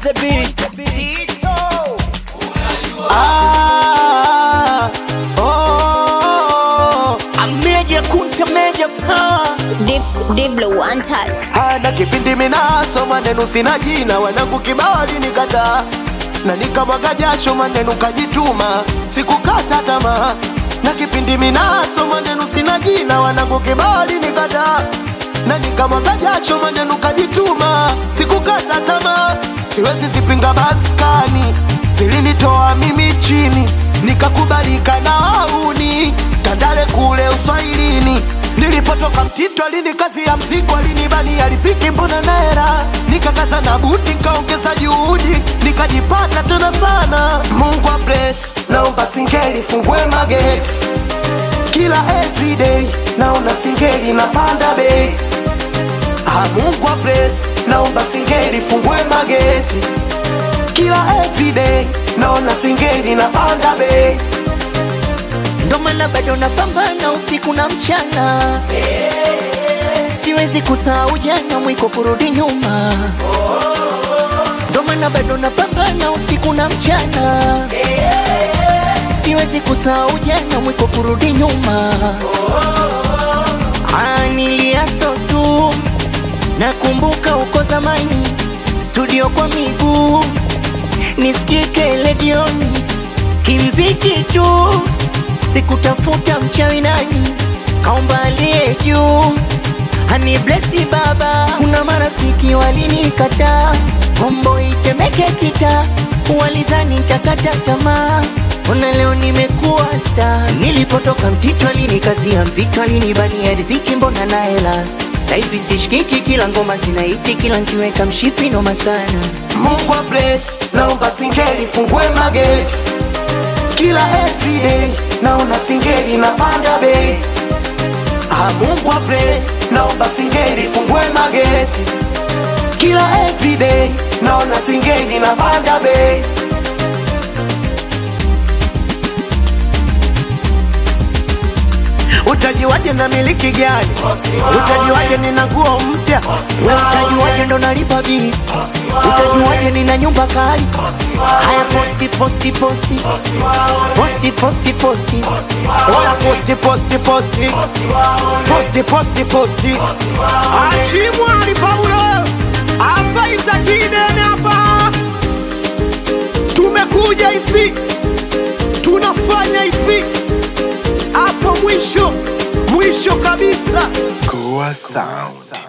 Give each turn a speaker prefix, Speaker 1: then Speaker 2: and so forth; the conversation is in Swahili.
Speaker 1: the beat.
Speaker 2: Ah, oh, ameja kunta meja pa
Speaker 3: Deep, deep blue, one touch.
Speaker 2: hana kipindi minaso maneno sina jina wanangu kibao alinikataa na nikamwaga jasho maneno kajituma sikukata tamaa na kipindi minaso maneno sina jina wanangu kibao alinikataa na nikamwaga jasho maneno kajituma sikukata tamaa siwezi zipinga maskani zilinitoa mimi chini nikakubalika na wauni tandale kule uswahilini nilipotoka mtito alini kazi ya mzigo alinibania riziki mbona naera nikakaza na buti nikaongeza juhudi nikajipata tena sana mungu wa bless naomba singeli fungue mageti kila everyday naona singeli napanda bei Ah, Mungu wa bless naomba singeli fungue mageti kila everyday naona singeli napanda bei
Speaker 1: Ndo maana bado napambana usiku na mchana, siwezi kusahau jana, mwiko kurudi nyuma. Ndo maana bado napambana usiku na mchana, siwezi kusahau jana, mwiko kurudi nyuma. Ah, niliaso tu, nakumbuka uko zamani, studio kwa miguu, nisikike redioni kimziki tu, sikutafuta mchawi nani, kaomba aliye juu hani blesi baba. Kuna marafiki walinikataa, kombo itemeke kita, walizani nitakata tamaa. Ona leo nimekuwa sta, nilipotoka mtito alinikazia mziki, alinibania riziki, mbona na hela sasa hivi sishikiki, kila ngoma zinaiti, kila nkiweka mshipi noma sana.
Speaker 2: Mungu wa bless naomba singeli fungue mageti kila everyday naona singeli napanda bei Ah, Mungu wa bless naomba singeli fungue mageti kila everyday naona singeli napanda bei utajiwaje na miliki gani utajiwaje nina nguo mpya
Speaker 1: We utajuaje ndo nalipa bili? Utajuaje nina nyumba kali? Haya posti posti posti posti posti posti
Speaker 2: Oya posti posti posti posti posti posti Achimwali Paulo afaita kidene hapa, tumekuja hivi, tunafanya hivi hapa, mwisho mwisho kabisa.
Speaker 4: Goa Sound.